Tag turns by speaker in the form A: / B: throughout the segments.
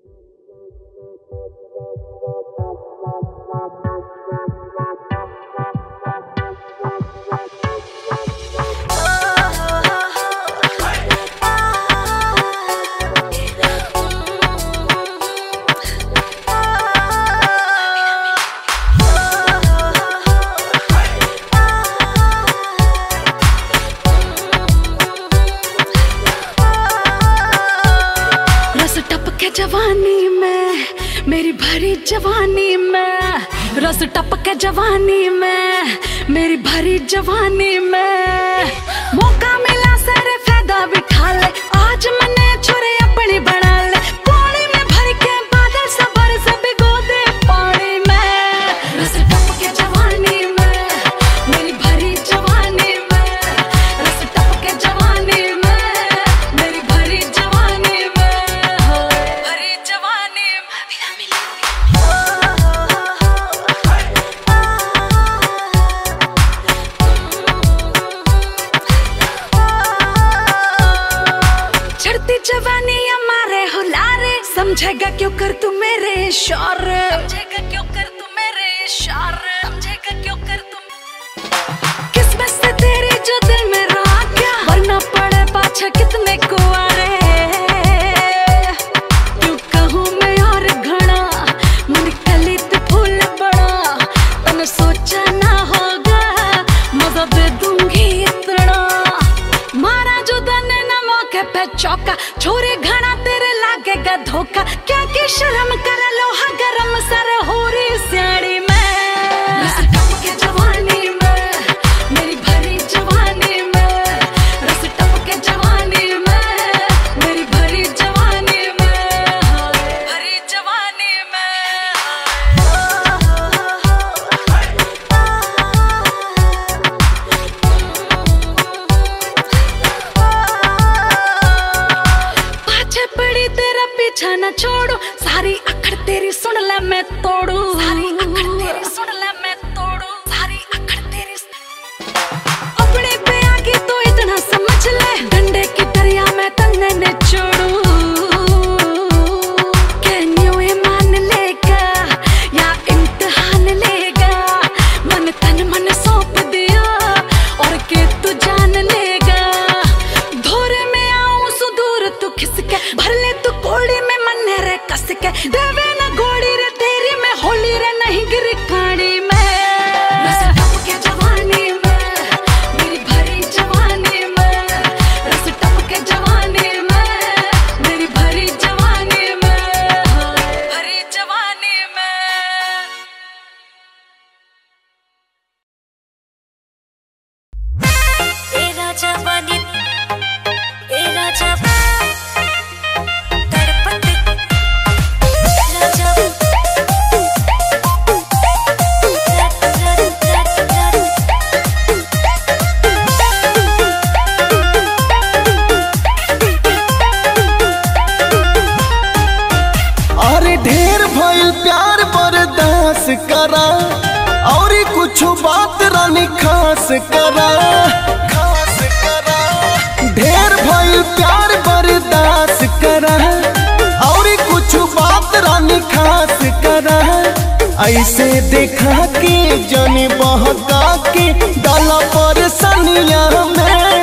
A: रस टपके जवानी में मेरी भरी जवानी में रस टपके जवानी में मेरी भरी जवानी में मौका मिला सर फायदा बिठा ले आज मने छुरे अपनी बना ले पानी में भर के बादल सबर से भिगो दे पानी में रस टपके जवानी में मेरी भरी जवानी में रस टपके जवानी में मेरी भरी जवानी में भरी जवानी चढ़ती जवानी हमारे हुलारे समझेगा क्यों कर तू मेरे इशारे समझेगा क्यों कर तू मेरे इशारे समझेगा क्यों कर तू किस्मत से तेरी जो दिल में रहा क्या वरना पड़े पाछे कितने कुआरे क्यों कहूँ मैं और घड़ा मन कली ते फूल बड़ा तने सोचा ना होगा मजा दे दूंगी इतना मारा जो दने न मौके पे चौका छोरे घना तेरे लागेगा धोखा क्या की शर्म कर लोहा गरम सर हो रही स्याड़ी में रस टपके जवानी में मेरी भरी जवानी में रस टपके जवानी में मेरी भरी जवानी में भरी जवानी पाछे पड़ी तेरा पीछा न छोड़ू सारी अखड़ तेरी सुन ले मैं तोड़ू सारी अखड़ तेरी सुन ले मैं तोड़ू सारी अखड़ तेरी अपने पे आगे तो इतना समझ ले डंडे की दरिया में तन्ने ने छोड़ू Can you ये मान लेगा या इम्तिहान लेगा मन तन मन सौंप दिया और के तू जान लेगा धोरे में आऊं सुदूर तू खिसके भर ले तू कोड़ी में मन रे कस के देवे न गोड़ी रे तेरी में होली रे नहीं गिर काड़ी में रस टपके जवानी में मेरी भरी जवानी में रस टपके जवानी में मेरी भरी जवानी में भरी जवानी में
B: ए राजा बनी ए राजा तड़पत राजा रट रट रट रट
C: अरे ढेर भइल प्यार बर्दाश्त करा और कुछ बात रानी खास करा खास करा ढेर भइल प्यार बर्दाश्त करा और कुछ बात रानी खास करा ऐसे देखा के जन बहका के डाला पर सनिया में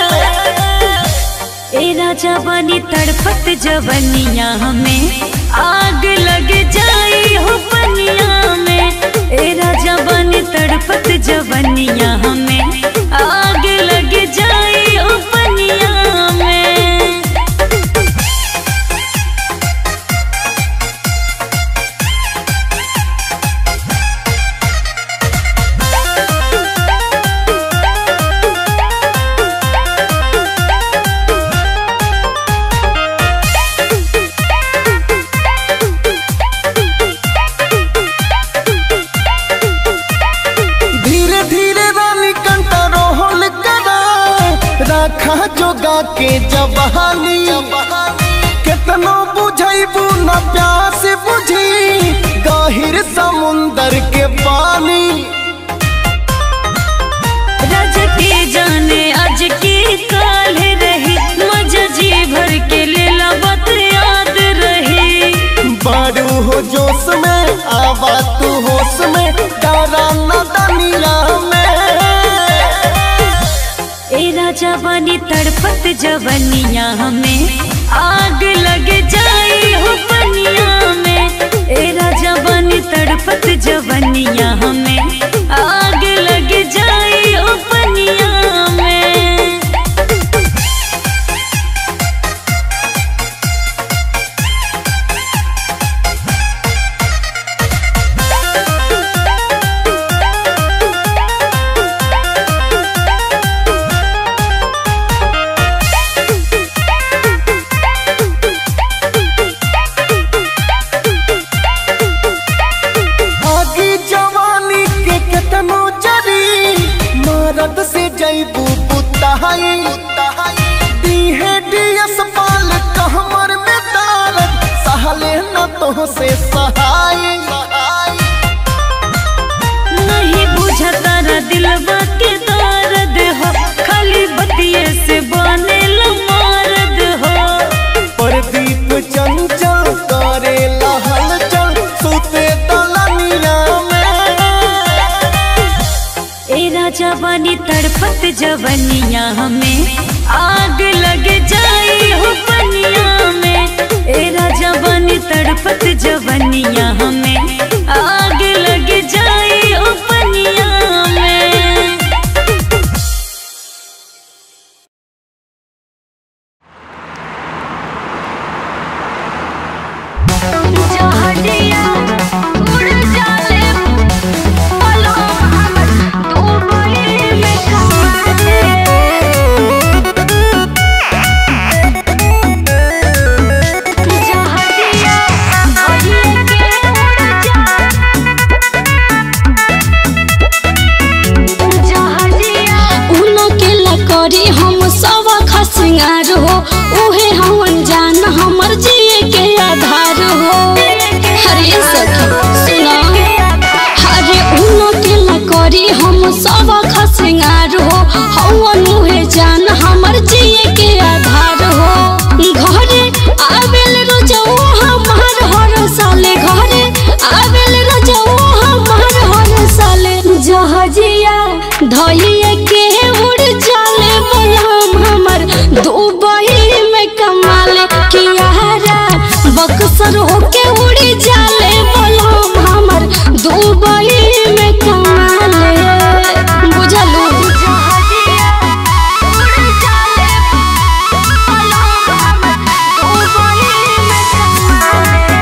B: ए राजा बनी तड़पत जवनिया में आग लग जाई हो पनिया में ए राजा बनी तड़पत जवनिया में आग लग जाई हो पनिया में
C: धीरे धीरे रानी कंट्रोल करा रखा जोगा के जवानी कितनो बुझैबू न प्यास बुझी गहिर समुंदर के पानी
B: रज के जाने आज के काल रही मजा जी भर के लेला बत याद रही जवानी तड़पत जवनिया में आग लग जाई हो पनिया में ए राजा बनी तड़पत जवनिया में आग लग जाई हो पनिया में
C: आगी जवानी के केतनो जरी मरद से जैबू पुताई दीहे डीएस पाल कहमर में दारद सहले न तो से सहाय
B: नहीं बुझता रा दिलवा के दर्द हो खाली बतिये से बने मारद हो
C: प्रदीप चंचल करे लहल चल सुते दलनिया में
B: ए राजा बनी तड़पत जवनिया में आग लग जाई हो पनिया में ए राजा बनी तड़पत जवनिया में आग लग जाई हो पनिया में
A: जहडिया उड़ जाले पलो हमर दुबई में कमाते जहडिया भइए के उड़ जा जहडिया उनो के लकड़ी हम सब खसिंगार हो उहे हवन जान हमर जिए के आधार हो हरे सखी सुनो हरे उनो के लकड़ी हम सब खसिंगार हो हवन उहे जान हमर जिए के आधार हो घरे आवेल रोजो हमार हर साले घरे आवेल रोजो हमार हर साले जहजिया धइए के उड़ जाले बलम हमर दुबई में कमाले कियारा बक्सर होके उड़ जाले बलम हमर दुबई में कमाले बुझलू जहजिया उड़ जाले बलम हमर दुबई में कमाले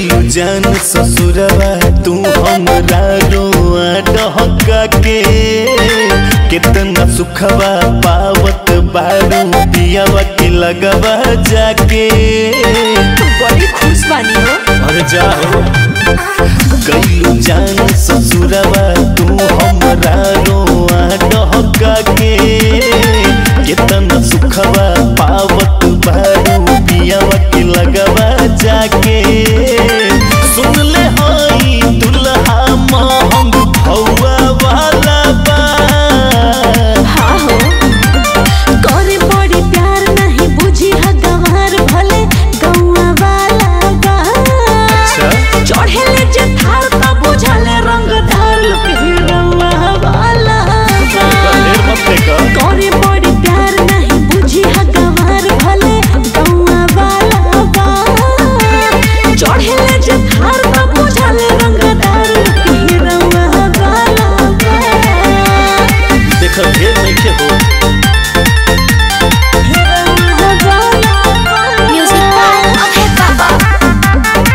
C: गईलू जान ससुरवा तू हमरा रोआ डहका के कितना सुखवा पावत बारू पियावा के लगवा जाके
B: बड़ी खुश बानी हो
C: अरे जाओ गईलू जान ससुरवा तू हमरा रोआ डहका के कितना सुखवा पावत बारू पियावा के लगवा जाके सुन ले हई दुल्हा महंग भौआ वाला बा
A: हाँ हो करे बड़ी प्यार नहीं बुझी है गंवार भले गौआ वाला बा चढ़े ले जे थार का बुझले रंगदार लोग हीरोवा वाला बा
C: ढेर मत देखा
A: करे बड़ी प्यार नहीं बुझी है गंवार भले गौआ वाला बा चढ़े ले जे थार का बुझले रंगदार लोग हीरोवा वाला बा
C: देख ढेर नहीं हो
A: Music by Okay Baba.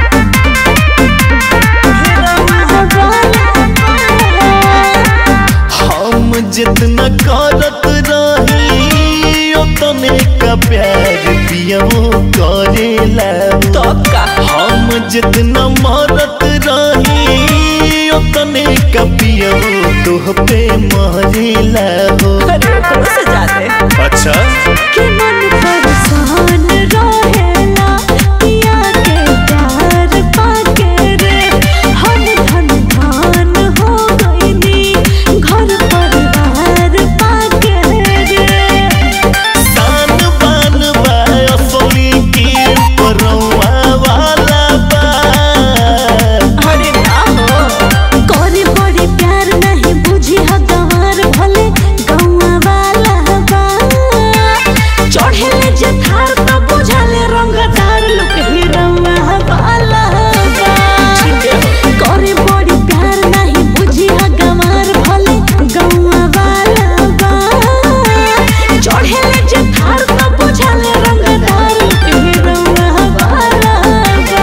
C: हम जितना करत रही उतने का प्यार पियमो करेला हम जितना मरत रही उतने का पियमो तुह पे मरेला हो अच्छा
A: कि मन परेशान रहेला पिया के प्यार पाके रे हम धन धान हो गईनी घर परिवार पाके रे
C: सान बान बा असली की परवा वाला बा
A: अरे ना हो करे बड़ी प्यार नहीं बुझी है गंवार भले गौआ वाला बा चढ़े ले जे थार तो बुझले रंगदार लोग हीरोवा वाला बा करे बड़ी प्यार नहीं बुझी है गंवार भले गौआ वाला बा चढ़े ले जे थार तो बुझले रंगदार लोग हीरोवा वाला बा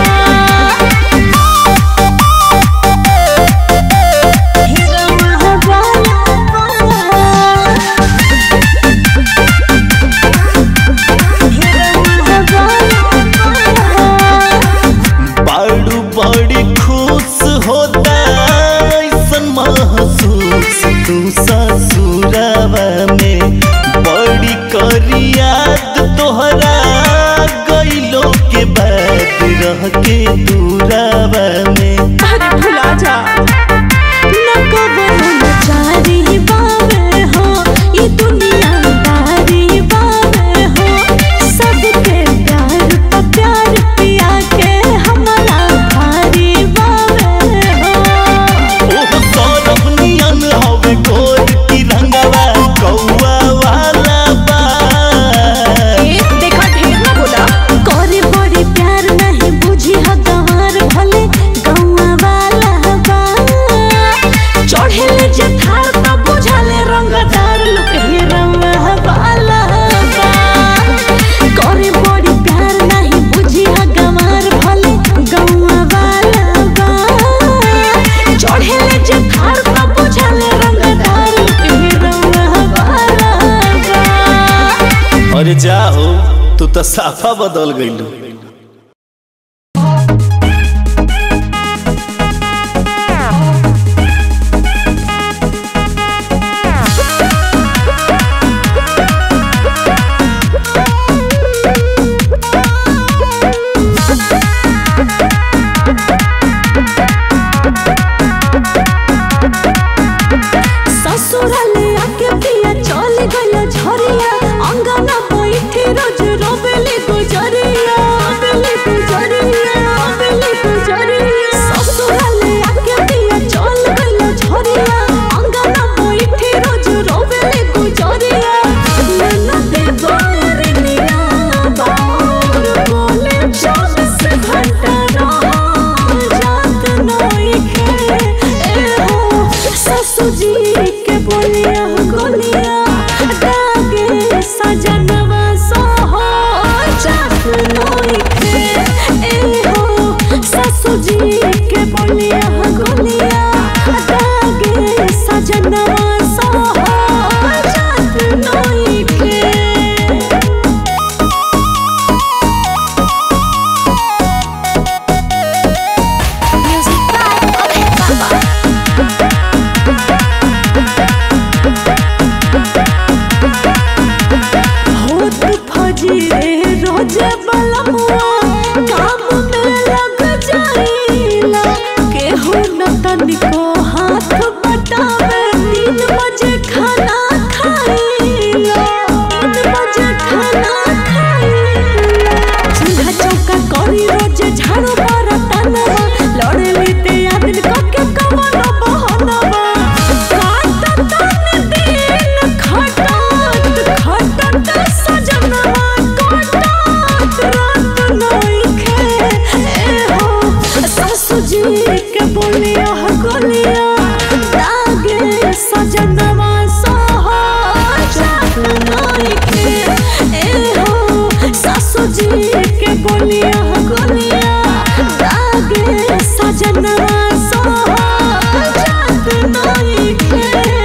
C: बाड़ू बड़ी खुश होता ऐसन महसूस तू ससुरावा में बड़ी करियात तोहरा गईलो के बाद रह के दूरावा में
A: अरे भुला जा न कबो न चारी बावे हो ये दुनियादारी बावे हो सबके प्यार पर प्यार पिया के हमारा भारी बावे हो
C: ओह सौरभ नियन हवे गोर की रंगवा कौआ वाला बा
A: देखा ढेर ना बोला करे बड़ी प्यार नहीं बुझी है गंवार भले गौआ वाला बा चढ़े ले जे थार तो बुझले रंगदार लोग हीरोवा वाला बा करे बड़ी प्यार नहीं बुझी है गंवार भले गौआ वाला बा चढ़े ले जे थार तो बुझले रंगदार लोग हीरोवा वाला बा
C: अरे जाओ तू तो साफा बदल गईलू
A: ससुराले आके पिया चल गइल झरिया अंगना बैठे रोज रोबेली गुजरिया जी के बोलिया गोलिया दागे सजनवा सोहा जात नई के Music by Abhay Baba. होत फजी रे रोज बलमुआ काम में लग जाइला केहू न तनिको हाथ बटावे तीन बजे खाना खाइला तीन बजे खाना खाइला चूल्हा चौका करी रोज झाड़ू बरतनवा लड़े लेते आदिन कके कवनो बहनवा काटत तन दिन खटत खटत सजनवा काटत रात नइखे ए हो सासू जी के बोलिया गोलिया दागे सजनवा सोहा जात नइखे ए हो सासू जी के बोलिया गोलिया दागे सजनवा सोहा जात नइखे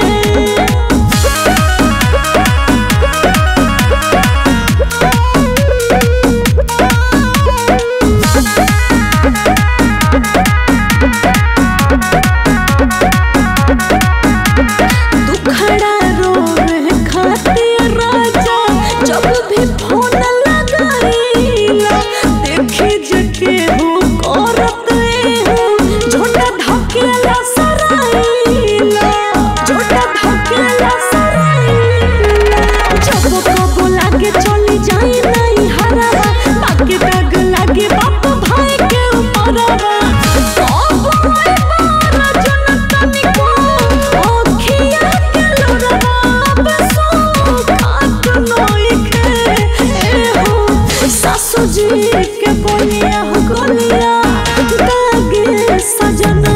A: दुखड़ा रोवे खातिर राजा जब भी फोन लगाईला देखी जके हो करत हो झोटा धकेला सराईला झोटा धकेला सराईला जब कबो लागे चली जाई नहीं हरावा बाकी दाग लागे बाप भाई के ऊपरवा कबो आई बारा जन तनिको ओखिया के लोरवा बसो खात नइखे ए हो सासू जी के बोलिया गोलिया दागे सजन